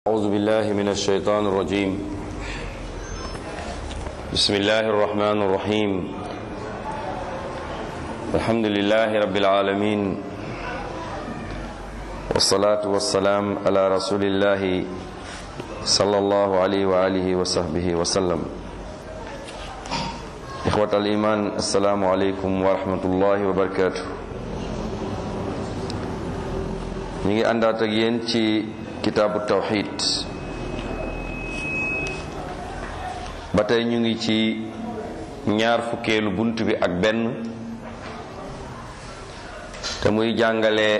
أعوذ بالله من الشيطان الرجيم بسم الله الرحمن الرحيم الحمد لله رب العالمين والصلاة والسلام على رسول الله صلى الله عليه وآله وصحبه وسلم إخوة الإيمان السلام عليكم ورحمة الله وبركاته ñu ngi àndaat ak yéen ci kitaabu tawxid ba tey ñu ngi ci ñaar fukkeelu bunt bi ak benn te muy jàngale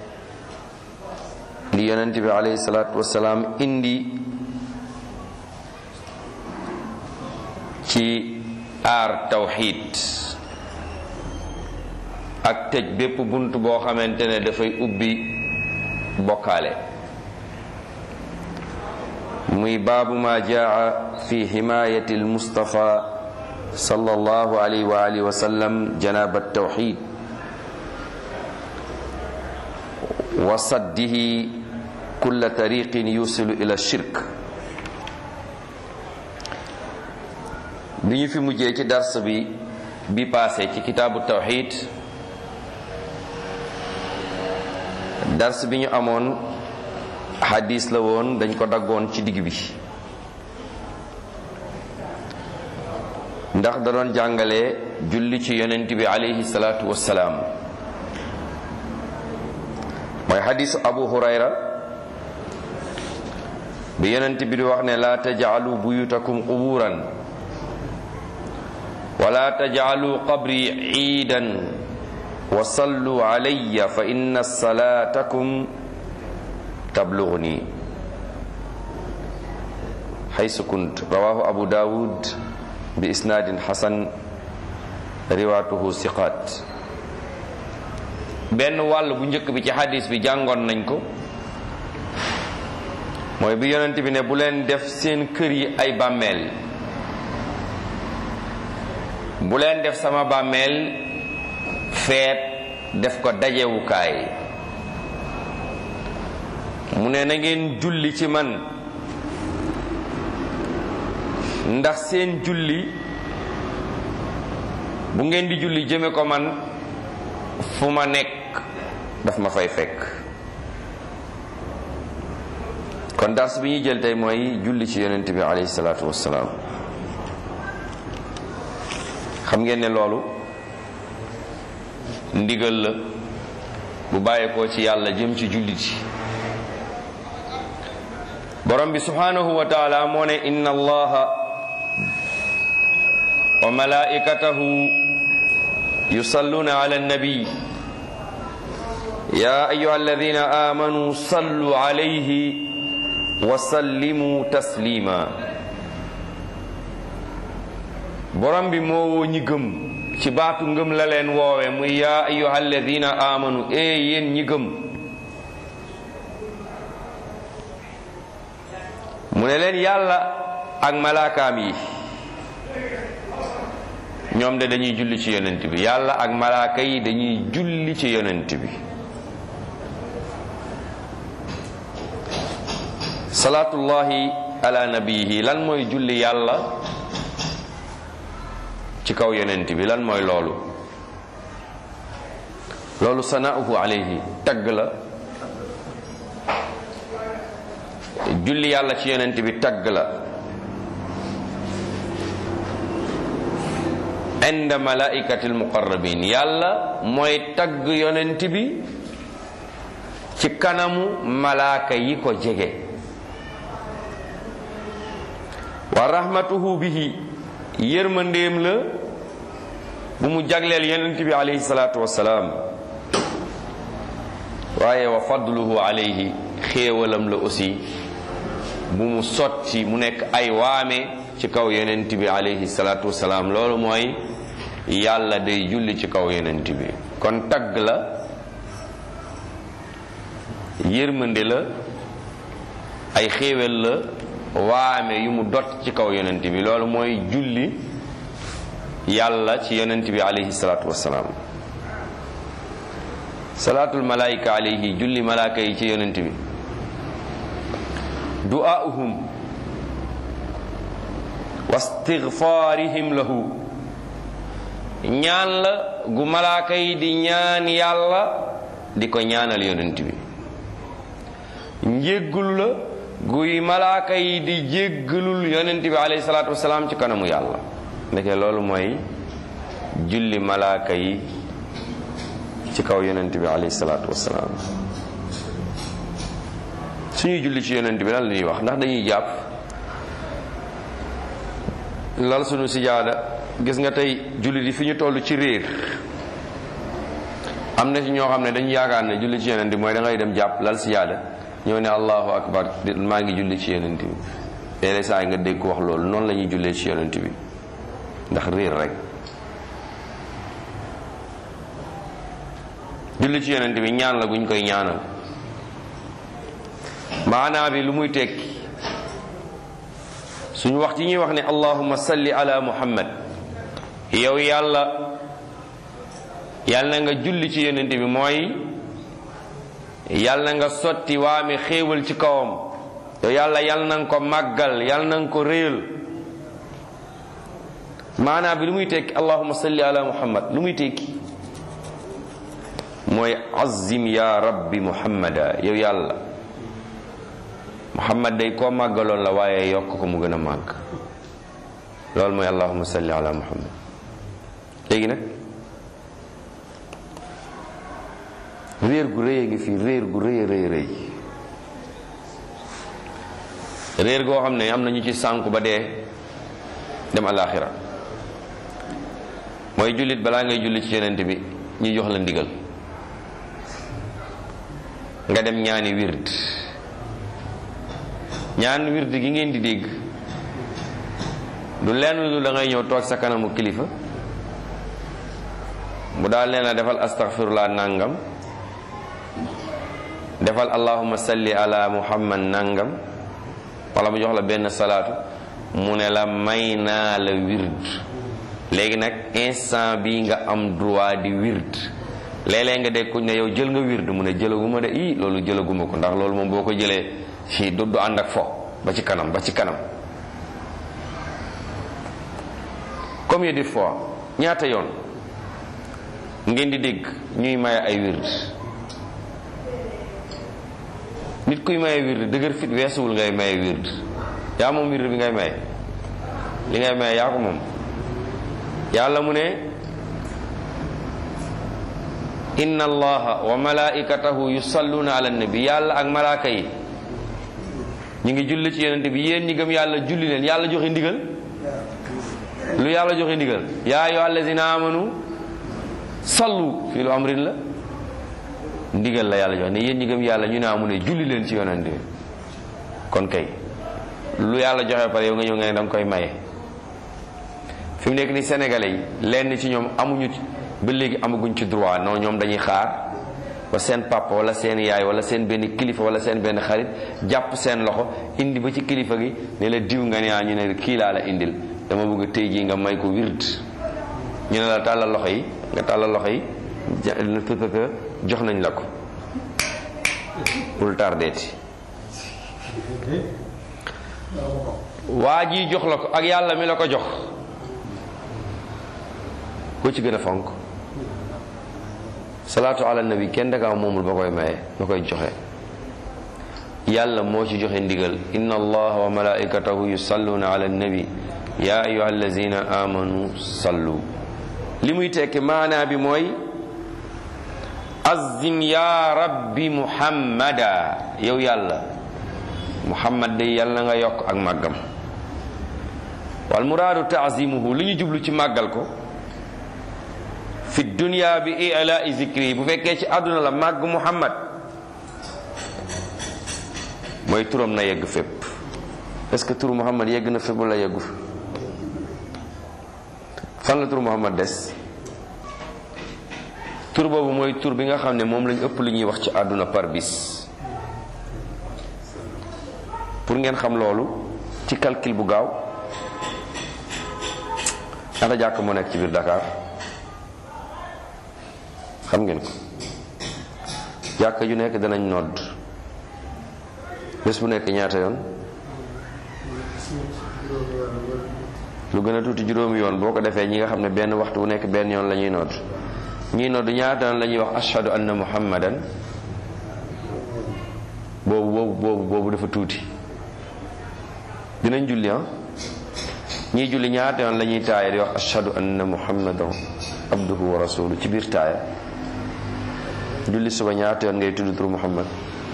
li yonent bi alayhi salaatu wasalaam indi ci aar tawxid ak tëj bépp bunt boo xamante ne dafay ubbi bokkaale muy baabu ma jaa fi himayati almustafa sallallahu alayhi wa alihi wa sallam janab altawxid wa saddihi kulla tariqin yusilu ila shirk bi ñu fi mujjee ci dars bi bi passé ci kitaabu tawxid dars bi ñu amoon xadis la woon dañ ko daggoon ci digg bi ndax da doon jàngale julli ci yonent bi alayhi salaatu wassalaam mooy xadisu abu hurayra bi yonent bi di wax ne laa tajcalu buyutakum quburan wala tajcalu qabri ciidan wa sallu alayya fa inna salaatakum tablughni haysu kunt rawahu abu dawud bi isnaadin hasan riwaatuhu siqaat benn wàll bu njëkk bi ci hadis bi jàngoon nañ ko mooy bi yonent bi ne bu leen def seen kër yi ay bàmmeel bu leen def sama bàmmeel feet def ko dajewukaay mu ne na ngeen julli ci man ndax seen julli bu ngeen di julli jëme ko man fu ma nekk daf ma fay fekk kon dars bi ñuy jël tey mooy julli ci yonent bi alayhi salaatu wassalaam xam ngeen ne loolu ndigal la bu bàyyeekoo ci yàlla jëm ci jullit yi borom bi subhanahu wa taala moo ne inna allaha wa malaikatahu yusalluna ala annabi ya ayuha alladina amanu sallu alayhi wa sallimu taslima borom bi moo woo ñi gëm ci baatu ngëm la leen woowe muy yaa ayyuha alladina amanu ee yéen ñi gëm mu ne leen yàlla ak malaakaam yi ñoom de dañuy julli ci yonent bi yàlla ak malaaka yi dañuy julli ci yonent bi salaatullahi ala nabiyihi lan mooy julli yàlla ci kaw yonent bi lan mooy loolu loolu sanauhu alayhi tagg la julli yàlla ci yonent bi tagg la inda malaikati almuqarrabin yàlla mooy tagg yonent bi ci kanamu malaaka yi ko jege wa rahmatuhu bihi yërmandeem la bu mu jagleel yonent bi alayhi salaatu wassalaam waaye wa fadluhu alayhi xéewalam la aussi bu mu sotti mu nekk ay waame ci kaw yonent bi alayhi salaatu wassalaam loolu mooy yàlla day julli ci kaw yonent bi kon tagg la yërmande la ay xéewal la waame yu mu dot ci kaw yonent bi loolu mooy julli yàlla ci yonent bi alayhi salaatu wassalaam salaatul malaayika alayhi julli malaaka yi ci yonent bi du'aa'uhum wa istigfaarihim lahu ñaan la gu malaaka yi di ñaan yàlla di ko ñaanal yonent bi njéggul la guy malaaka yi di jéggalul yonent bi alayhi salaatu wasalaam ci kanamu yàlla ndeke loolu mooy julli malaaka yi ci kaw yonent bi alayhi salaatu wasalaam suñuy julli ci yonent bi lan la ñuy wax ndax dañuy jàpp lal suñu sijaada gis nga tey julli di fi ñu toll ci réer am na ci ñoo xam ne dañu yaakaar ne julli ci yonent bi mooy da ngay dem jàpp lal sijaada ñëw ne allahu akbar maa ngi julli ci yonent bi léeg-léeg saa yi nga dégg ko wax loolu noonu la ñuy jullee ci yonent bi ndax réer rek julli ci yonent bi ñaan la guñ koy ñaanal maanaa bi lu muy tekki suñu wax ci ñuy wax ne allahumma salli ala muhammad yow yàlla yàlla na nga julli ci yonent bi mooy yàlla na nga sotti waame xéewal ci kawam yow yàlla yàlla na nga ko màggal yàlla na nga ko réyal maanaa bi lu muy tekki allahumma salli ala muhammad lu muy tekki mooy azim ya rabbi muhammada yow yàlla muhammad day koo màggaloon la waaye yokk ko mu gën a màgg loolu mooy allahumma salli ala muhammad léegi nag réer gu rëy a ngi fii réer gu rëy a rëy rëy réer goo xam ne am na ñu ci sànku ba dee dem alaaxira mooy jullit balaa ngay julli ci yonent bi ñu jox la ndigal nga dem ñaani wird ñaan wird gi ngeen di dégg du lenn lu da ngay ñëw toog sa kanamu kilifa bu daal leen a defal astaghfirullah nangam defal allahumma salli ala muhammad nangam wala mu jox la benn salaatu mu ne la may naa la wird léegi nag instant bi nga am droit di wird léeg-léeg nga dégg ko ne yow jël nga wird mu ne jëlaguma de ii loolu jëlaguma ko ndax loolu moom boo ko jëlee fii du du ànd ak fo ba ci kanam ba ci kanam combien de fois ñaata yoon ngeen di dégg ñuy maye ay wird nit kuy maye wird dëgër fit weesuwul ngay maye wird yaa moom wird bi ngay maye li ngay maye yaa ko moom yàlla mu ne inna allaha wa malaikatahu yusalluna ala nabi yàlla ak malaaka yi ñu ngi julli ci yonente bi yéen ñi gëm yàlla julli leen yàlla joxe ndigal lu yàlla joxe ndigal yaa ayyuha allazina amanu sallu fii lu amrin la ndigal la yàlla joxe ne yéen ñi gëm yàlla ñu ne amu ne julli leen ci yonente bi kon kay lu yàlla joxe pare yow nga ñëw nga ne danga koy maye fi mu nekk ni sénégalais yi lenn ci ñoom amuñu ba léegi amaguñ ci droit non ñoom dañuy xaar ba seen papa wala seen yaay wala seen benn kilifa wala seen benn xarit jàpp seen loxo indi ba ci kilifa gi ne la diw nga ne ñu ne kii laa la indil dama bëgg tey jii nga may ko wird ñu ne la tàllal loxo yi nga tàllal loxo yi jox nañ la ko bul tardeeti waa ji jox la ko ak yàlla mi la ko jox ko ci gën a fonk salaatu ala nabi kenn dakaa moomul ba koy maye ba koy joxe yàlla moo ci joxe ndigal inna allaha wa malaikatahu yusalluna ala nabi ya ayuha allazina amanu sallu li muy tekki maanaa bi mooy azim ya rabbi muhammada yow yàlla muhammad day yàlla nga yokk ak màggam wal muraadu taazimuhu li ñu jublu ci màggal ko fi dunya bi ilaa zikri bu fekkee ci àdduna la màgg muhammad mooy turam na yegg fépp est-ce que turu muhammad yegg na fépp wala yeggu fi fan la turu muhammad des tur boobu mooy tur bi nga xam ne moom lañ ëpp lu ñuy wax ci àdduna par bis pour ngeen xam loolu ci calcul bu gaaw ñaata jàkk moo nekk ci biir Dakar xam ngeen ko jàkk ju nekk danañ nodd bés bu nekk ñaata yoon lu gën a tuuti juróomi yoon boo ko defee ñi nga xam ne benn waxtu wu nekk benn yoon la ñuy nodd ñii nodd ñaata yoon la ñuy wax ashhadu anna muhammadan boobu boobu boobu boobu dafa tuuti dinañ julli ah ñii julli ñaata yoon la ñuy taaya di wax ashhadu anna muhammadan abduhu wa rasulu ci biir taaya julli suba ñaata yoon ngay tudd turu muhammad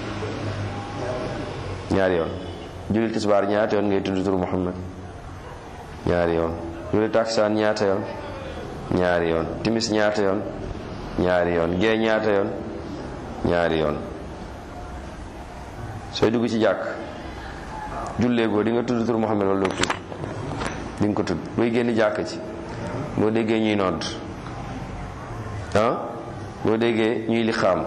ñaari yoon julli tisbaar ñaata yoon ngay tudd turu muhammad ñaari yoon julli taksaan ñaata yoon ñaari yoon timis ñaata yoon ñaari yoon gee ñaata yoon ñaari yoon sooy dugg ci jàkk julleegoo di nga tudd turu muhammad wala doo tudd di nga ko tudd booy génn jàkk ci boo déggee ñuy nodd ah boo déggee ñuy li xaam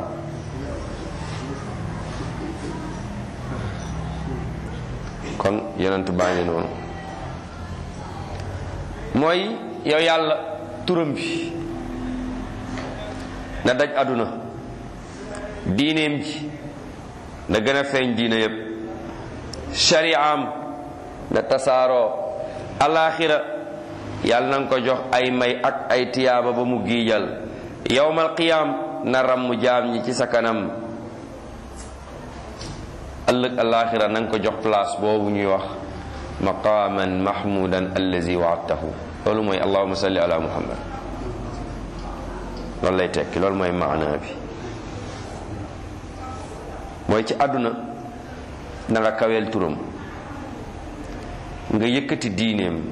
kon yonent baa ngi noonu mooy yow yàlla turam bi na daj àdduna diineem ji na gën a feeñ diine yépp shari'am na tasaaroo alaaxira yàlla na nga ko jox ay may ak ay tiyaaba ba mu giijal yowmal qiyaam na ramm jaam ñi ci sa kanam ëllëg alaaxira na nga ko jox place boobu ñuy wax maqaaman mahmudan allazi waadtahu loolu mooy allahuma salli ala muhammad loolu lay tekki loolu mooy maana bi mooy ci àdduna na nga kaweel turam nga yëkkati diineem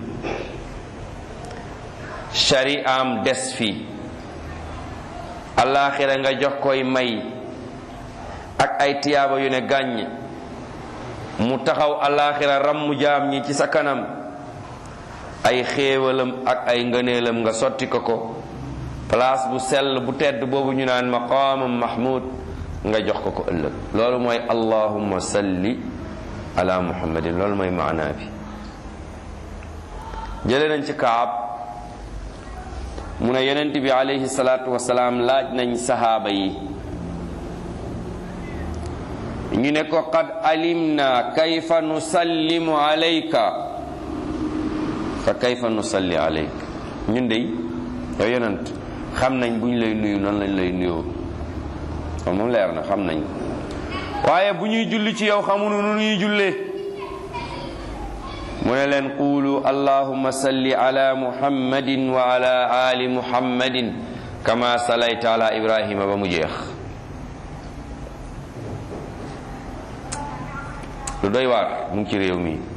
shari'am des fi alaaxira nga jox koy may ak ay tiyaaba yu ne gàññ mu taxaw alaaxira rammu jaam ñi ci sa kanam ay xéewalam ak ay ngëneelam nga sotti ko ko place bu sell bu tedd boobu ñu naan maqaamam mahmud nga jox ko ko ëllëg loolu mooy allahumma salli ala muhammadin loolu mooy maanaa bi jële nañ ci kaab mu ne yonent bi alayhi salaatu wasalaam laaj nañ sahaaba yi ñu ne ko qad alimna kayfa nusallimu alayka fa kayfa nusalli alayka ñun dey yow yonent xam nañ bu ñu lay nuyu noonu lañ lay nuyoo kon moom leer na xam nañ waaye bu ñuy julli ci yow xamunu nu ñuy jullee mu ne leen quulu allahumma salli ala muhammadin wa ala ali muhammadin kama salayta ala ibrahima ba mu jeex lu doy waar mu ngi ci réew mi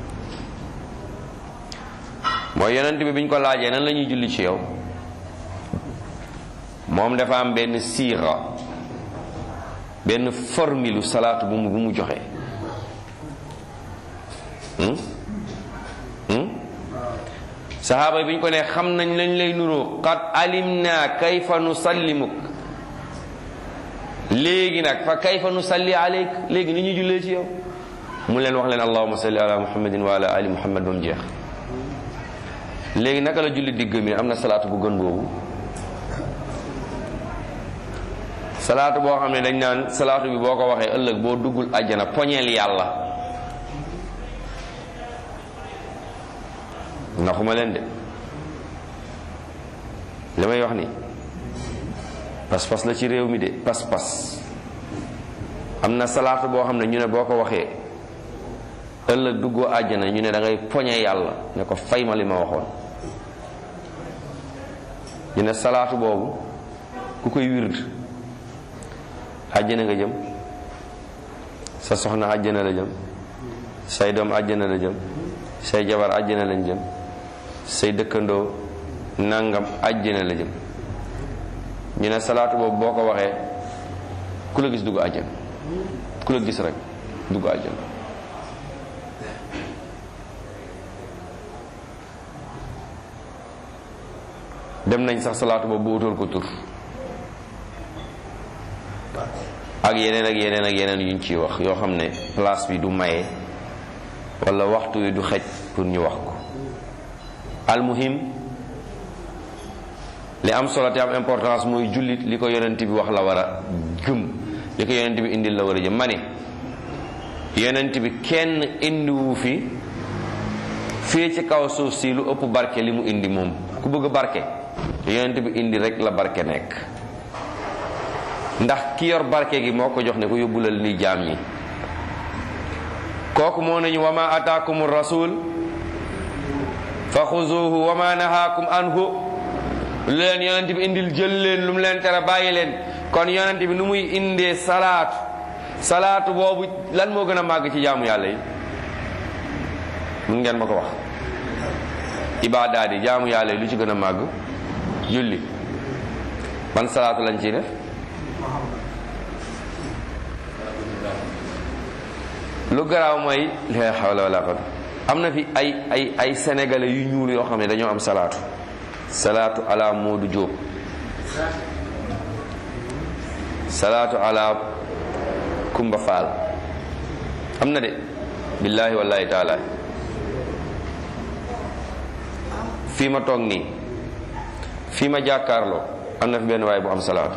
mooy yonent bi biñ ko laajee nan la ñuy julli ci yow moom dafa am benn siira benn formilu salaatu bu mu bu mu joxe saxaaba bi ñu ko ne xam nañ lañ lay nuroo qad alimna kayfa nusallimuk léegi nag fa kayfa nusalli aleyk léegi ni ñuy jullee ci yow mu leen wax leen allahuma salli ala muhammadin wa ala ali muhammad ba mu jeex léegi naka la julli digg mi am na salaatu bu gën boobu salaatu boo xam ne dañ naan salaatu bi boo ko waxee ëllëg boo duggul àjjana poñeel yàlla naxuma leen de li may wax ni pas-pas la ci réew mi de pas-pas am na salaatu boo xam ne ñu ne boo ko waxee ëllëg duggoo àjjana ñu ne da ngay poñe yàlla ne ko fay ma li ma waxoon ñu ne salaatu boobu ku koy wird àjjana nga jëm sa soxna àjjana la jëm say doom àjjana la jëm say jabar àjjana lañ jëm say dëkkandoo nangam àjjana la jëm ñu ne salaatu boobu boo ko waxee ku la gis dugg àjjana ku la gis rek dugg àjjana dem nañ sax salaatu boobu bu utal ko tur ak yeneen ak yeneen ak yeneen yuñ ciy wax yoo xam ne place bi du maye wala waxtu wi du xej pour ñu wax ko almuhim li am solo te am importance mooy jullit li ko yonent bi wax la war a gëm li ko yonent bi indil la war a jëm ma ne yonent bi kenn indiwu fi fii ci kaw suuf si lu ëpp barke li mu indi moom ku bëgg barke yonent bi indi rek la barke nekk ndax ki yor barke gi moo ko jox ne ko yóbbulal ni jaam ñi kooku moo nañu wa ma ataakum rasul fa xuzuhu wa ma nahaakum anhu lu leen yonent bi indil jël leen lu mu leen tere bàyyi leen kon yonent bi nu muy indee salaatu salaatu boobu lan moo gën a màgg ci jaamu yàlla yi mun ngeen ma ko wax ibaadaat yi jaamu yàlla yi lu ci gën a màgg julli ban salaatu lañ ciy def lu garaaw mooy la hawla wala quwwata am na fi ay ay ay sénégalais yu ñuul yoo xam ne dañoo am salaatu salaatu ala Moodu Jóob salaatu ala Kumba Faal am na de billaahi wallahi taala fii ma toog nii fii ma jàkkaarloo am na fi benn waay bu am salaatu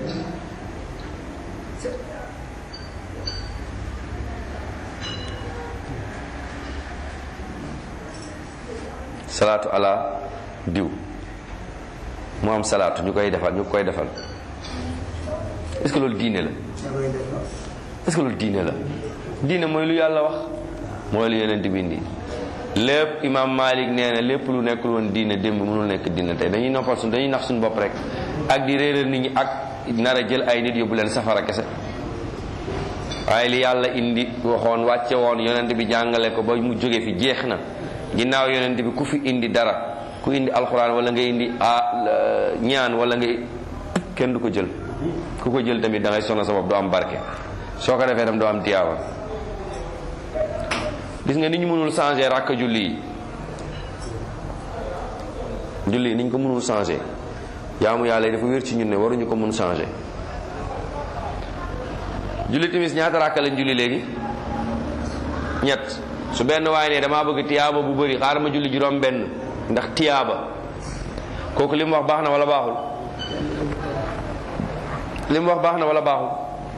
salaatu ala diw mu am salaatu ñu koy defal ñu koy defal est-ce que loolu diine la est-ce que loolu diine la diine mooy lu yàlla wax mooy lu yeneen di bindi lépp imam Malik nee na lépp lu nekkul woon diine démb mënul nekk diine tey dañuy noppal suñ dañuy nax suñu bopp rek ak di réeral nit ñi ak nar a jël ay nit yóbbu leen safara kese waaye li yàlla indi waxoon wàcce woon yonent bi jàngale ko ba mu jóge fi jeex na ginnaaw yonent bi ku fi indi dara ku indi alxuraan wala nga indi a ñaan wala nga kenn du ko jël ku ko jël tamit da ngay sonal sa bopp doo am barke soo ko defee tam doo am tiyaaba gis nga ni ñu mënul changer rakk julli yi julli yi ni ñu ko mënul changer jaamu yàlla yi dafa wér ci ñun ne waruñu ko mun changer julli timis ñaata rakk lañ julli léegi ñett su benn waaye ne damaa bëgg tiyaaba bu bëri xaaral ma julli juróom benn ndax tiyaaba kooku li mu wax baax na wala baaxul li mu wax baax na wala baaxul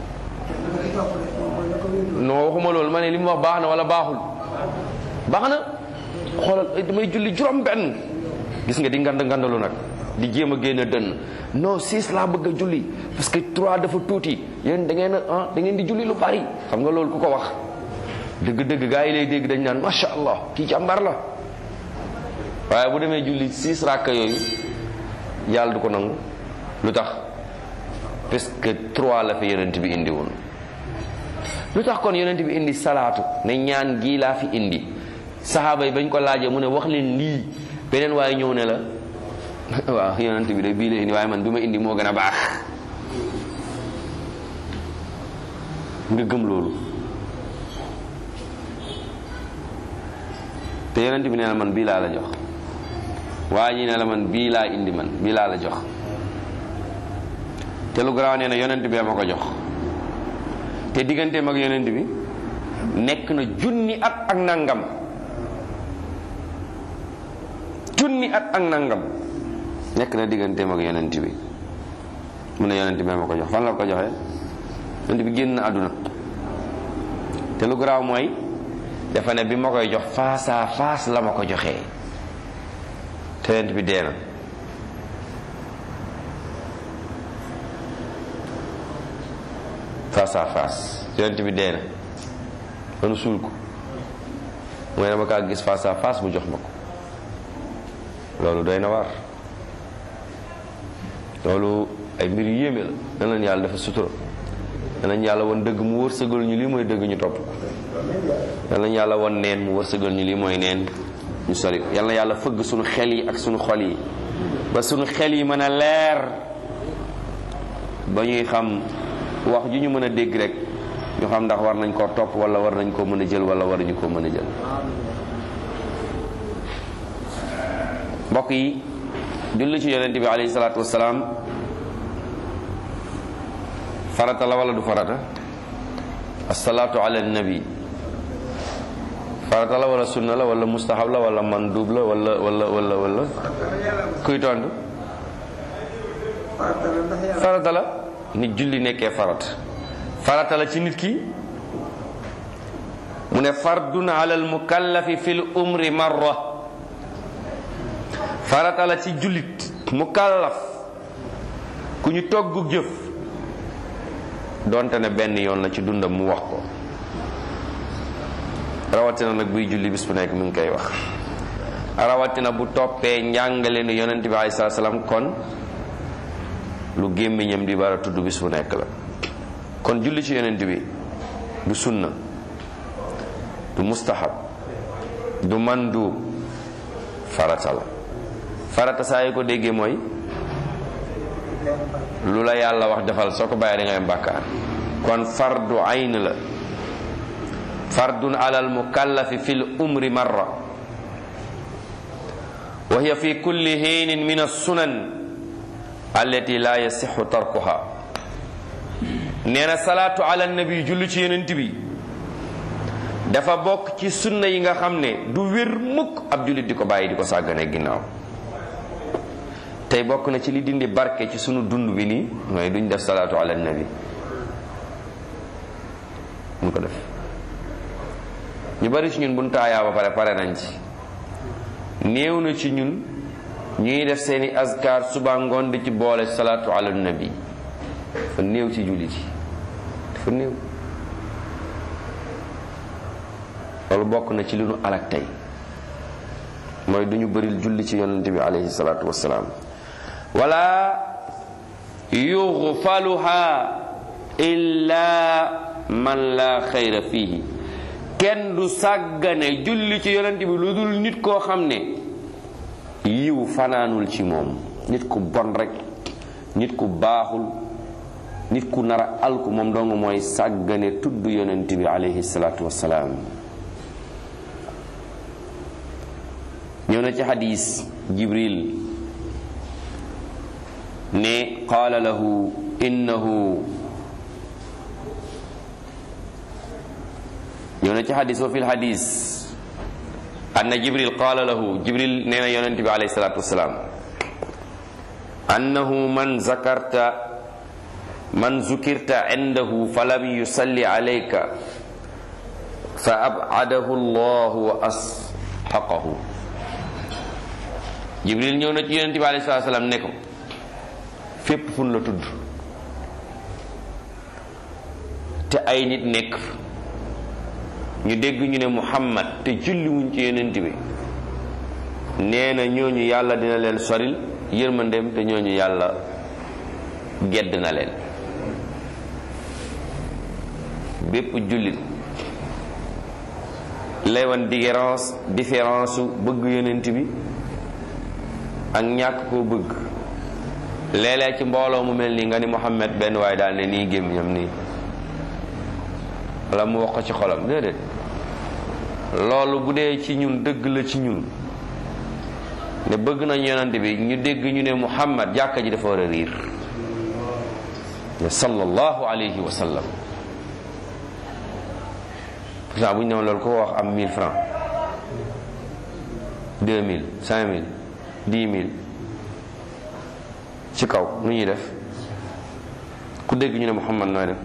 non waxuma loolu ma ne li mu wax baax na wala baaxul baax na xoolal damay julli juróom benn gis nga di ngand ngandalu nag di jéem a génn dënn non six laa bëgg a julli parce que trois dafa tuuti yéen da ngeen a ah da ngeen di julli lu bari xam nga loolu ku ko wax dëgg-dëgg gaa yi lay dégg dañ naan macha allah kii jàmbar la waaye bu demee julli six rakka yooyu yàlla du ko nangu lu tax parce que trois la fi yonent bi indi woon lu tax kon yonent bi indi salaatu ne ñaan gii laa fi indi saxaaba yi bañ ko laajee mu ne wax leen lii beneen waaye ñëw ne la waaw yonent bi de bii la indi waaye man bi ma indi moo gën a baax nga gëm loolu te yonent bi nee na man bii laa la jox waa ñi ne la man bii laa indi man bii laa la jox te lu garaaw nee na yonent bee ma ko jox te digganteem ak yonent bi nekk na junni at ak nangam junni at ak nangam nekk na digganteem ak yonent bi mu ne yonent bee ma ko jox fan la ko joxee yonent bi génn na àdduna te lu garaaw mooy dafa ne bi ma koy jox face à face la ma ko joxee te yonent bi dee na face à face yonent bi dee na manu suul ko mooy dama kaa gis face à face mu jox ma ko loolu doy na waar loolu ay mbir yu yéeme la danañ yàlla dafa sutura danañ yàlla won dëgg mu wërsëgal ñu lii mooy dëgg ñu topp ko danañ yàlla won neen mu wërsëgal ñu lii mooy neen ñu sori yal na yàlla fëgg suñu xel yi ak suñu xol yi ba suñu xel yi mën a leer ba ñuy xam wax ju ñu mën a dégg rek ñu xam ndax war nañ koo topp wala war nañ koo mën a jël wala waruñu koo mën a jël mbokk yi julli ci yonent bi alayhi salaatu wasalaam farata la wala du farata asalaatu ala nabi farata la wala sunna la wala mustahab la wala mandub la wala wala wala wala kuy tontu farata la nit julli nekkee farata farata la ci nit ki mu ne fardun ala al mukallafi fil umri marra farata la ci jullit mukallaf ku ñu togg jëf donte ne benn yoon la ci dundam mu wax ko rawatina nag buy julli bis bu nekk mi ngi koy wax rawatina bu toppee njàngale ni yonent bi alei salatu salaam kon lu gémmiñam di bara tudd bis bu nekk la kon julli ci yonent bi du sunna du mustahab du mandu farata la farata saa yi ko déggee mooy lu la yàlla wax defal soo ko bàyyee da ngay am bàkkaar kon fardu ayn la fardun ala al mukallafi fi l umri marra wa hiya fi kulli hiinin min assunan allati la yasixu tarkuha nee na salaatu ala nabi julli ci yonent bi dafa bokk ci sunna yi nga xam ne du wér mukk ab jullit di ko bàyyi di ko sàggane ginnaaw tey bokk na ci li dindi barke ci sunu dund bi nii mooy duñ def salaatu ala nabi duñ ko def ñu bari ci ñun buñ taayaa ba pare pare nañ ci néew na ci ñun ñuy def seeni azkar suba ngoon di ci boole salaatu ala nabi dafa néew ci jullit yi dafa néew loolu bokk na ci li nu alak tey mooy duñu bëril julli ci yonent bi alayhi salaatu wassalaam wala yughfaluha illa man la xayra fihi kenn du sàggane julli ci yonent bi lu dul nit koo xam ne yiw fanaanul ci moom nit ku bon rek nit ku baaxul nit ku nara alku moom dong mooy sàggane tudd yonent bi alayhi salaatu wassalaam ñëw na ci xadis jibril ne qaala lahu innahu ñëw na ci xadis wa fi lxadis anna jibril qaala lahu jibril nee na yonent bi alayhi salatu wasalaam annahu man zakarta man zukirta indahu falam yusalli alayka fa abadahu allahu wa asxaqahu jibril ñëw na ci yonent bi alayhi salatu wasalaam ne ko fépp fun la tudd te ay nit nekk ñu dégg ñu ne muhammad te julliwuñ ci yonent bi nee na ñooñu yàlla dina leen soril yërmandeem te ñooñu yàlla gedd na leen bépp jullit lay wan différence différence su bëgg yonent bi ak ñàkk koo bëgg léeg-léeg ci mbooloo mu mel nii nga ni muhammad benn waaye daal ne nii gémmiñam nii wala mu wax ko ci xolam déedéet loolu bu dee ci ñun dëgg la ci ñun ne bëgg nañ yonante bi ñu dégg ñu ne muhammad jàkka ji dafa war a riir ne sallallahu alayhi wa sallam pourtant bu ñu newoon loolu ko wax am 1000 francs 2000 5000 10000 ci kaw nu ñuy def ku dégg ñu ne muhammad nooy def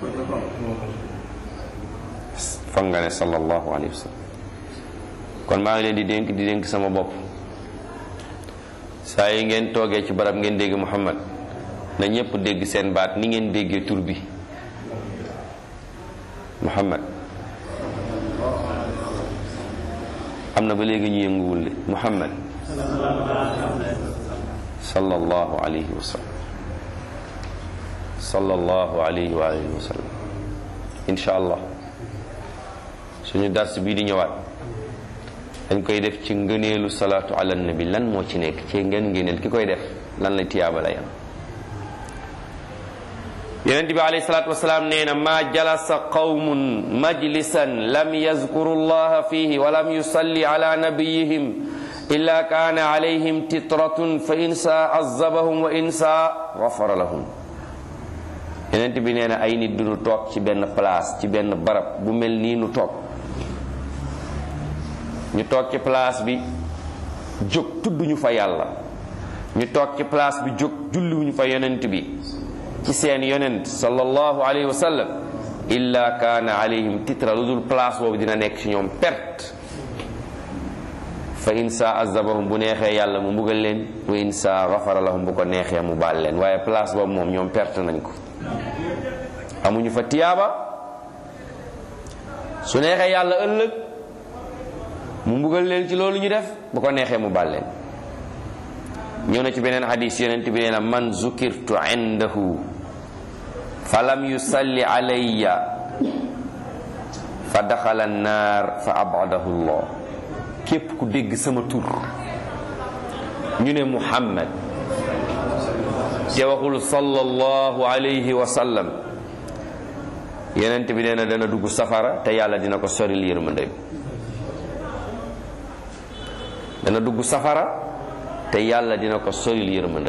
foog nga ne sallallahu alayhi wa sallam kon maa ngi leen di dénk di dénk sama bopp saa yi ngeen toogee ci barab ngeen dégg muhammad na ñépp dégg seen baat ni ngeen déggee tur bi muhammad am na ba léegi ñu yënguwul de muhammad sallallahu alayhi wa sallam sallallahu alayhi wa alihi wa sallam insha allah suñu dars bii di ñëwaat dañ koy def ci ngëneelu salaatu ala nabi lan moo ci nekk ci ngeen ngëneel ki koy def lan la tiyaaba lay am yonent bi alayhi salaatu wasalaam nee na ma jalasa qawmun majlisan lam yazkuru llaha fihi wa lam yusalli ala nabiyihim illa kaana alayhim titratun fa in saa azabahum wa in saa gafara lahum yonent bi nee na ay nit duñu toog ci benn place ci benn barab bu mel nii nu toog ñu toog ci place bi jóg tudduñu fa yàlla ñu toog ci place bi jóg julliwuñu fa yonent bi ci seen yonent sallallahu alayhi wa sallam illa kaana alayhim titra lu dul place boobu dina nekk ci ñoom perte fa in saa azabahum bu neexee yàlla mu mbugal leen wa in saa gafara lahum bu ko neexee mu baal leen waaye place boobu moom ñoom perte nañ ko amuñu fa tiyaaba su neexee yàlla ëllëg mu mbugal leen ci loolu ñu def bu ko neexee mu baal leen ñëw na ci beneen hadis yonent bi nee na man zukirtu indahu fa lam yusalli alayya fa daxala annaar fa abadahu llah képp ku dégg sama tur ñu ne muhammad te waxul sallallahu alayhi wa sallam yonent bi nee na dana dugg safara te yàlla dina ko soril yërmande dana dugg safara te yàlla dina ko soril yërmande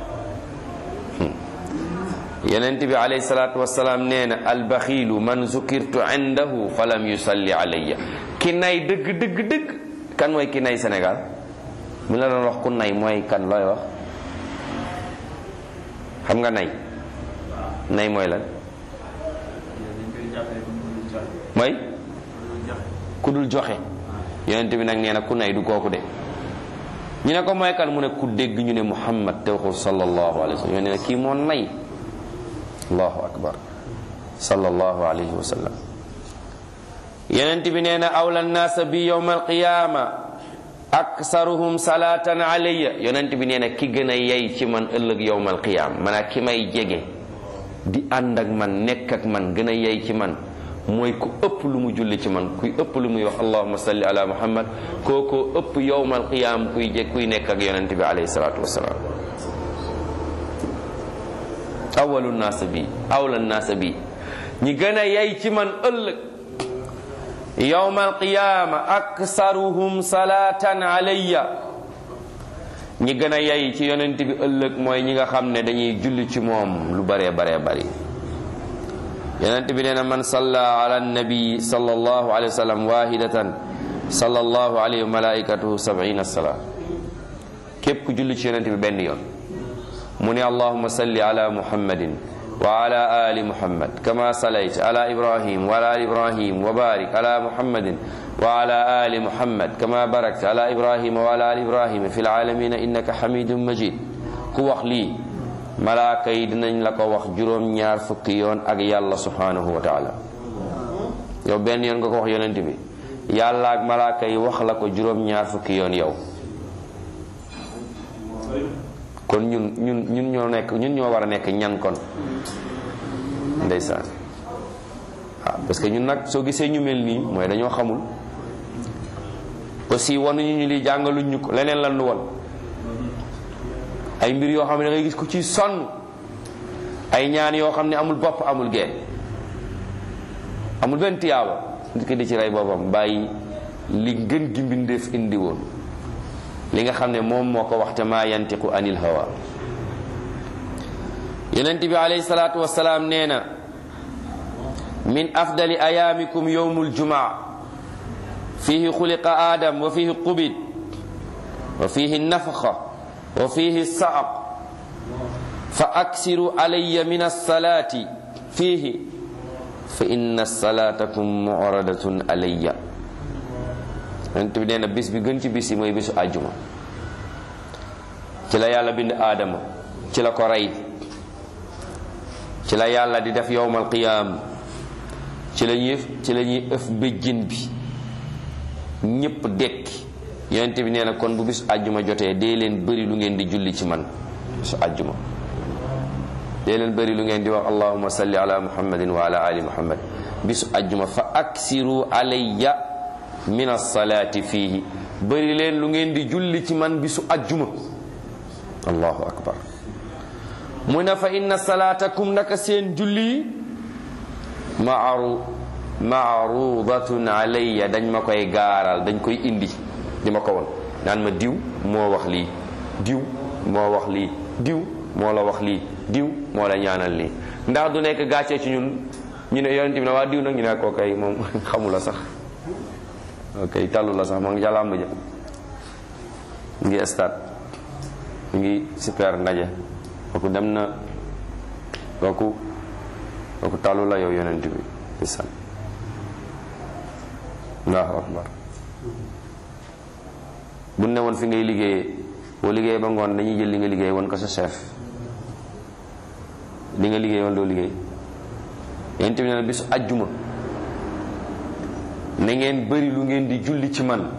yonent bi alayhi salaatu wasalaam nee na albaxiilu man zukirtu indahu fa lam yusalli alayya ki nay dëgg dëgg dëgg kan mooy ki nay Sénégal bu la doon wax ku nay mooy kan looy wax xam nga nay nay mooy lan mooy ku dul joxe yonent bi nag nee na ku nay du kooku de ñu ne ko mooy kan mu ne ku dégg ñu ne muhammad te waxul sallallahu alayhi wa sallam nee na kii moo nay allahu akbar sallallahu alayhi wa sallam yonent bi nee na awla nnaasa bi yowma alqiyama aksaruhum salatan alayya yonent bi nee na ki gën a yey ci man ëllëg yowma alqiyama maanaam ki may jege di ànd ak man nekk ak man gën a yey ci man mooy ku ëpp lu mu julli ci man kuy ëpp lu muy wax allahuma salli ala muhammad kookoo ëpp yowmal qiyaam kuy jeg kuy nekk ak yonente bi alayhi salaatu wasalaam awalu naasa bi awla naasa bi ñi gën a yey ci man ëllëg yowmal qiyaama aksaruhum salaatan alayya ñi gën a yey ci yonente bi ëllëg mooy ñi nga xam ne dañuy julli ci moom lu baree baree bari yonent bi nee na man salla ala nabi sallallahu alayhi wa sallam wahidatan sallallahu alayhi wa malaikatuhu sab'ina sala képp ku julli ci yonent bi benn yoon mu ne allahuma salli ala muhammadin wa ala ali muhammad kama salayt ala ibrahim wa ala ali ibrahim wa barik ala muhammadin wa ala ali muhammad kama barakta ala ibrahim wa ala ali ibrahim fi alalamina innaka hamidun majid ku wax lii malaaka yi dinañ la ko wax juróom-ñaar fukki yoon ak yàlla subhanahu wa taala yow benn yoon nga ko wax yonent bi yàlla ak malaaka yi wax la ko juróom-ñaar fukki yoon yow kon ñun ñun ñun ñoo nekk ñun ñoo war a nekk ñan kon ndeysaan waaw parce que ñun nag soo gisee ñu mel nii mooy dañoo xamul aussi wanuñu ñu li jàngaluñ ñu ko leneen lan nu won ay mbir yoo xam ne da ngay gis ku ci sonn ay ñaan yoo xam ne amul bopp amul geen amul benn tiyaaba nit ki di ci rey boppam bàyyi li gën gi mbindeef indi woon li nga xam ne moom moo ko waxte maa yantiqu anil hawa yonent bi alayhi salaatu wasalaam nee na min afdali ayaamikum yowmul jumaa fihi xuliqa adam wa fihi qubid wa fihi nafaxa wa fihi saaq fa aksiru alayya min alsalati fihi fa inna salatakum mu'radatun alayya yonent bi nee na bis bi gën ci bis yi mooy bisu àjjuma ci la yàlla bind aadama ci la ko rey ci la yàlla di def yowmal qiyaam ci la ñuy ci la ñuy ëf béjjin bi ñépp dekki yonent bi nee na kon bu bisu àjjuma jotee dee leen bëri lu ngeen di julli ci man bisu àjjuma dee leen bëri lu ngeen di wax allahumma salli ala muhammadin wa ala ali muhammad bisu àjjuma fa aksiru alayya min alsalaati fiihi bëri leen lu ngeen di julli ci man bisu àjjuma allahu akbar mu ne fa inna salaatakum naka seen julli maaru maarudatun alayya dañ ma koy gaaral dañ koy indi di ma ko won naan ma diw moo wax lii diw moo wax lii diw moo la wax lii diw moo la ñaanal lii ndax du nekk gàccee ci ñun ñu ne yonent bi ne waa diw nag ñu ne ko kay moom xamu la sax ok tàllu la sax moo ngi jàllamb ja mu ngi stade mu ngi super ndaje kooku dem na kooku kooku tàllu la yow yonent bi bisan allahu akbar bu ne woon fi ngay liggéeyee boo liggéeyee ba ngoon dañuy jël li nga liggéey woon ko sa chef li nga liggéey woon doo liggéey yonent bi nee na bisu ajjuma na ngeen bëri lu ngeen di julli ci man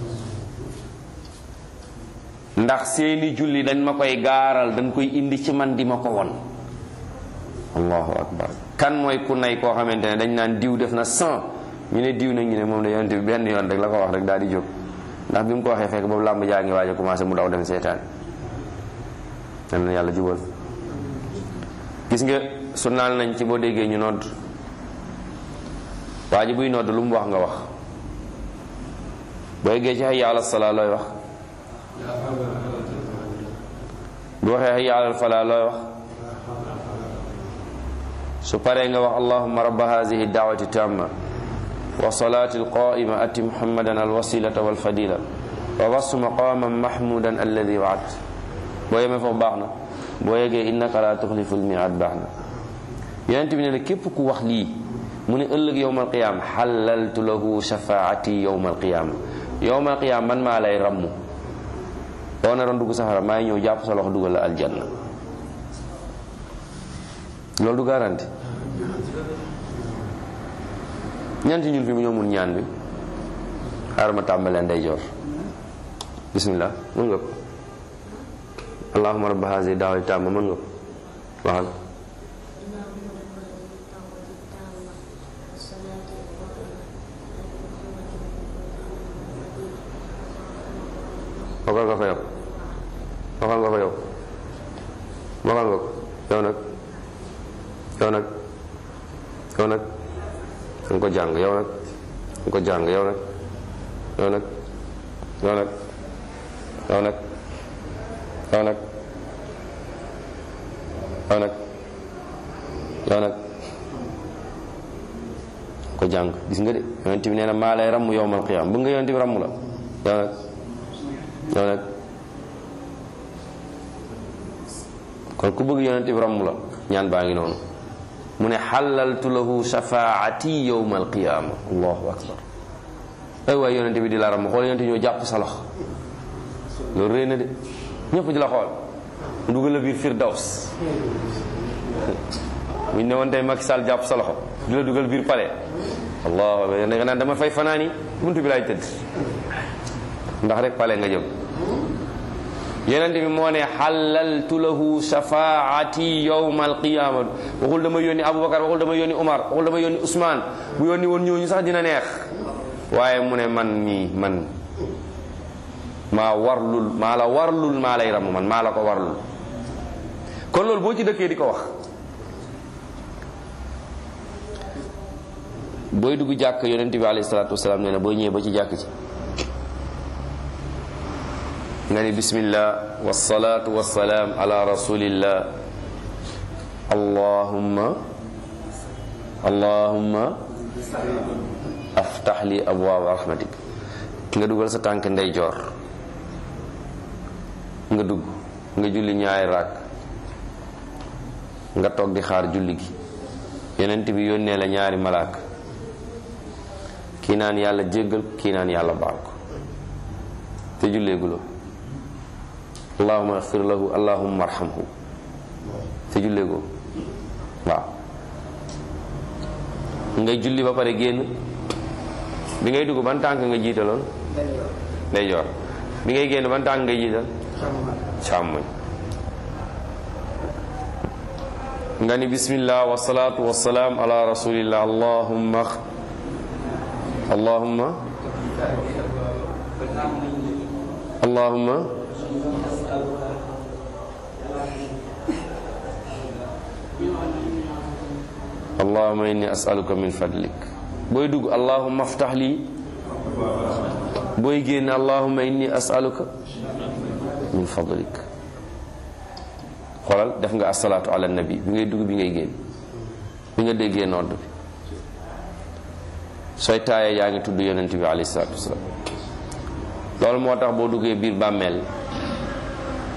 ndax seeni julli dañ ma koy gaaral dañ koy indi ci man di ma ko won allahu akbar kan mooy ku nay koo xamante ne dañ naan diw def na cent ñu ne diw nag ñu ne moom da yonent bi benn yoon rek la ko wax rek daal di jóg ndax bi mu ko waxee fekk boobu làmb jaa ngi waaj a commencé mu daw dem seetaan dem na yàlla jubal gis nga sunnaal nañ ci boo déggee ñu nodd waa ji buy nodd lu mu wax nga wax boo yeggee ci hayya ala salaa looy wax bu waxee hayya ala falaa looy wax su paree nga wax allahumma rabba hazihi daawati tamma wa salaati alqaima ati muhammadan alwasilata walfadila wa wasu maqaman mahmudan alladi waat boo yemee foofu baax na boo yeggee innaka la tuxlifu lmiad baax na yonent bi ne la képp ku wax lii mu ne ëllëg yowma alqiyaama xalaltu lahu shafaati yowma alqiyaama yowma alqiyaama man maa lay ramm boo naroon dugg safara maa ngi ñëw jàpp sa loxo dugal la aljanna loolu du garanti ñaan ci ñun fi mu ñoo mun ñaan bi xaaral ma tàmbalee ndeyjoor bismillah mën nga ko allahumma rabba hazihi daawati tamma mën nga ko waxal waxal nga ko yow waxal nga ko yow waxal nga ko yow nag yow nag yow nag nga ko jàng yow nag nga ko jàng yow nag yow nag yow nag yow nag yow nag yow nag yow nag ko jàng gis nga de yonent bi nee na maa lay ramm yowmal qiyaam bëgg nga yonent bi ramm la yow nag yow nag kon ku bëgg yonent bi ramm la ñaan baa ngi noonu mu ne xalaltu lahu shafaati yowma alqiyaama allahu akbar ay waay yonent bi di la ramm xool yonent ñoo jàpp sa loxo loolu réy na de ñëpp di la xool mu dugal la biir firdaws buñ ne woon tey Macky Sall jàpp sa loxo di la dugal biir palais allahu akbar nga naan dama fay fanaani buntu bi laay tëdd ndax rek palais nga jëm yenent bi moo ne xalaltu lahu shafaati yowma alqiyama waxul dama yónni aboubacar waxul dama yónni omar waxul dama yónni ousmane bu yónni woon ñooñu sax dina neex waaye mu ne man mii man maa warlul maa la warlul maa lay ramu man maa la ko warlul kon loolu boo ci dëkkee di ko wax booy dugg jàkk yonent bi alayhi salaatu wasalaam nee na boo ñëwee ba ci jàkk ci nga ni bismillah wasalaatu wasalaam ala rasulillah allahumma allahumma aftax li abwaaba rahmatik nga dugal sa tànk ndeyjoor nga dugg nga julli ñaari raak nga toog di xaar julli gi yonent bi yónnee la ñaari malaak kii naan yàlla jéggal kii naan yàlla baal ko te julleeguloo allahuma axfir lahu allahuma arhamhu te julleegoo waaw ngay julli ba pare génn bi ngay dugg ban tànk nga jiitaloon ndeyjoor bi ngay génn ban tànk nga jiital càmmoñ nga ni bismillah wasalaatu wasalaam ala rasulillah allahumma allahumma allahumma allahumma inni as'aluka min fadlik booy dugg allahumma aftax lii booy génn allahumma inni as'aluka min fadlik xoolal def nga asalaatu ala nabi bi ngay dugg bi ngay génn bi nga déggee nodd bi sooy taayee yaa ngi tudd yonent bi alayhi salaatu wasalaam loolu moo tax boo duggee biir bàmmeel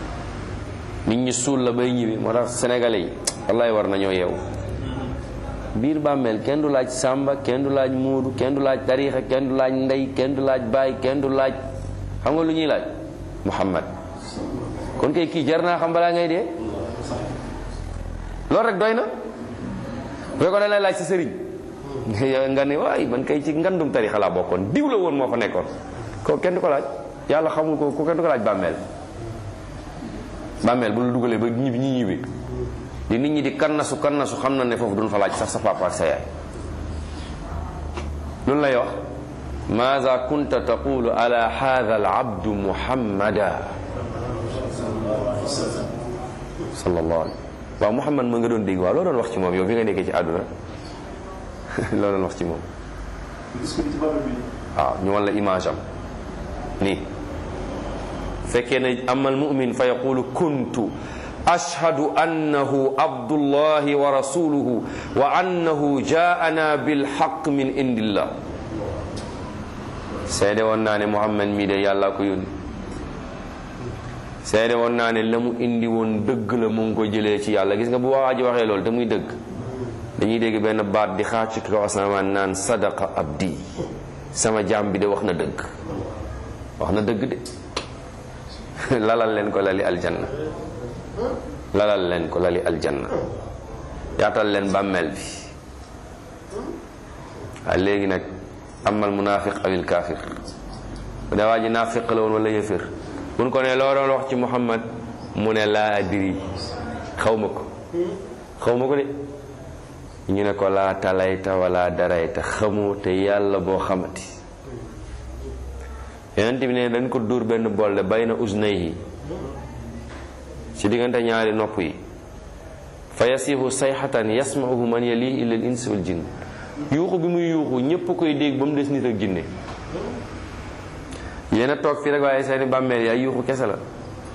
nit ñi suul la bay ñibbi moo tax sénégalais yi wallaay war nañoo yeewu biir bàmmeel kenn du laaj sàmba kenn du laaj muudu kenn du laaj tariixa kenn du laaj ndey kenn du laaj baay kenn du laaj xam nga lu ñuy laaj muhammad kon kay kii jar naa xam balaa ngay dee loolu rek doy na bu ko da lay laaj sa sëriñ nga ne waay man kay ci ngandum tariixa laa bokkoon diw la woon moo fa nekkoon ko kenn du ko laaj yàlla xamul ko ko kenn du ko laaj bàmmeel bàmmeel bu la dugalee ba ñibbi ñi ñibbi di nit ñi di kannasu kannasu xam na ne foofu duñ fa laaj sax sa papa ak sa yaay loolu lay wax maada kunta taqulu ala hadha al abdu muhammada sallallahu alayhi waaw muhammad ma nga doon dégg waaw loo doon wax ci moom yow bi nga nekkee ci àdduna loo doon wax ci moom waaw ñu wan la image am nii fekkee ne amal mumin fa yaqulu kuntu ashhadu annahu abdullahi wa rasuluhu wa annahu jaana bilhaq min indillah seede woon naa ne muhammad mii de yàlla ko yónni seede woon naa ne la mu indi woon dëgg la mu ngi ko jëlee ci yàlla gis nga bu waa ji waxee loolu te muy dëgg dañuy dégg benn baat di xaar ci kaw asamaan naan sadaqa abdi sama jaam bi de wax na dëgg wax na dëgg de lalal leen ko lali aljanna lalal leen ko lali aljanna yaatal leen bàmmeel bi waaye léegi nag amal munafiq awil kafir bu dee waa ji naafiq la woon wala yëfër mun ko ne loo doon wax ci muhammad mu ne laa adri xaw ma ko xaw ma ko de ñu ne ko laa talayta wala darayta xamoo te yàlla boo xamati yonent bi ne dañ ko dóor benn bolle bay na usnayhi ci diggante ñaari nopp yi fa yasihu sayxatan yasmauhu man yalihi illa al ins wal jinn yuuxu bi muy yuuxu ñépp koy dégg ba mu des nit ak jinne yéen a toog fii rek waaye seeni bàmmeel yaay yuuxu kese la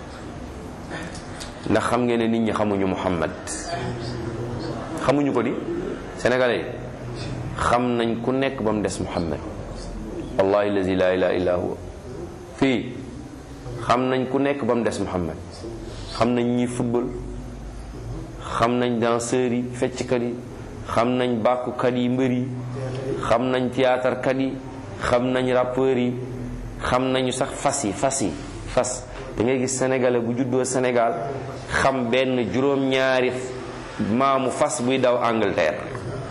ndax xam ngeen ne nit ñi xamuñu muhammad xamuñu ko di sénégalais yi xam nañ ku nekk ba mu des muhammad wallahi lazi la ilaha illa huwa fii xam nañ ku nekk ba mu des muhammad xam nañ ñi football xam nañ danseurs yi fecckat yi xam nañ bàkkukat yi mbër yi xam nañ théâtre kat yi xam nañ rappeurs yi xam nañu sax fas yi fas yi fas da ngay gis sénégalais bu juddoo Sénégal xam benn juróom-ñaari maamu fas buy daw Angleterre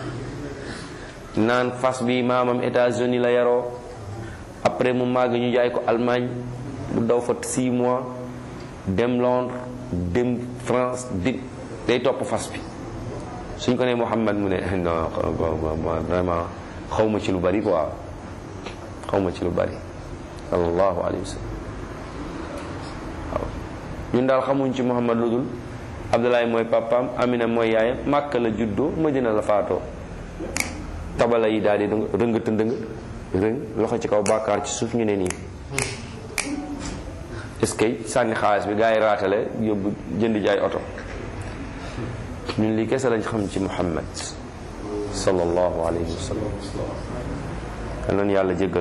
naan fas bi maamam États-Unis la yaroo après mu màgg ñu jaay ko Allemagne mu daw fa 6 mois dem Londres dem France di day topp fas bi suñ ko nee Muhammad mu ne non vraiment xaw ma ci lu bari quoi xaw ma ci lu bari sallallahu alayhi wa sallam waaw ñun daal xamuñ ci Muhammad lu dul Abdoulaye mooy papaam Amina mooy yaayam Màkka la juddoo Madina la faatoo tabala yi daal di rëngata ndëng rëng loxo ci kaw bàkkaar ci suuf ñu ne nii est-ce que sànni xaalis bi gaa yi raatale yóbbu jënd jaay oto ñun lii kese lañ xam ci Muhammad sallallahu alayhi wa sallam yal nañu yàlla jéggal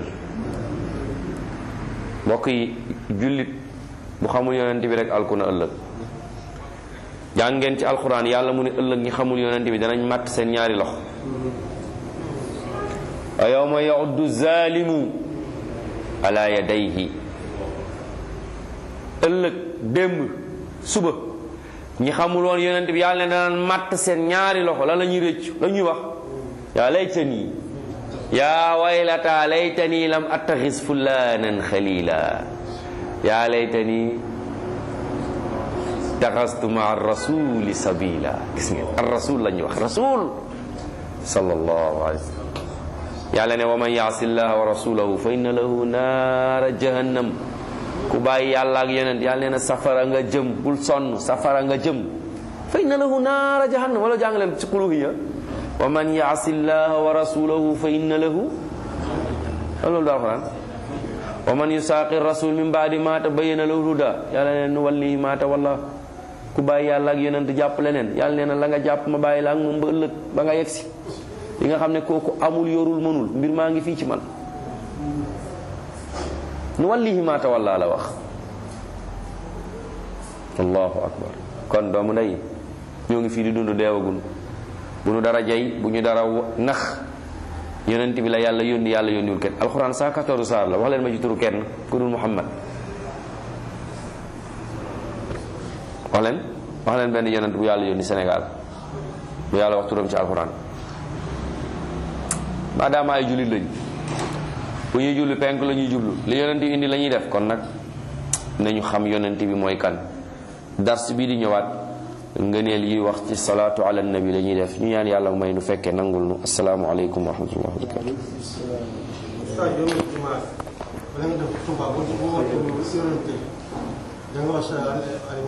mbokk yi jullit bu xamul yonent bi rek alku na ëllëg jàng ngeen ci alquran yàlla mu ne ëllëg ñi xamul yonent bi danañ màtt seen ñaari loxo wa yawma yauddu zalimu ala yadayhi ëllëg démb suba ñi xamul woon yonent bi yàlla ne danaan màtt seen ñaari loxo lan la ñuy rëccu la ñuy wax yaa laytani yaa waylata laytani lam attaxis fulanan xalila yaa laytani taxastu maa rasuli sabila gis ngeen ar rasul la ñuy wax rasul sallallahu alayhi wa sallam yàlla ne wa man yaasi llaha wa rasulahu fa inna lahu naara jahannam ku bàyyi yàlla ak yonent yàlla nee na safara nga jëm bul sonn safara nga jëm fa inna lahu naara jahannam wala jàng leen ci quluhiya wa man yaasi llaha wa rasulahu fa inna lahu loolu daal xuraan wa man yusaaqi rasul min baadi ma tabayyana lahu huda yàlla nee nu wallihi ma tawalla ku bàyyi yàlla ak yonent jàpp leneen yàlla nee na la nga jàpp ma bàyyi la ak moom ba ëllëg ba nga yegsi li nga xam ne kooku amul yorul mënul mbir maa ngi fii ci man nu wallihi ma tawalla la wax allahu akbar kon doomu ndey ñoo ngi fii di dund deewagun bu ñu dara jay bu ñu dara nax yonent bi la yàlla yónni yàlla yónniwul kenn alxuraan 114 saar la wax leen ma ci turu kenn ku dul muhammad wax leen wax leen benn yonent bu yàlla yónni Sénégal bu yàlla wax turam ci alxuraan maadaama ay jullit lañ bu ñuy julli penk la ñuy jublu li yonent bi indi la ñuy def kon nag nañu xam yonent bi mooy kan dars bii di ñëwaat ngëneel yi wax ci salaatu ala nabi la ñuy def ñu ñaan yàlla may nu fekkee nangul nu asalaamu aleykum wa rahmatullah wa barakatu Ustaz yow nag dimanche bala nga def Touba boo boo wootee yonente da nga wax sa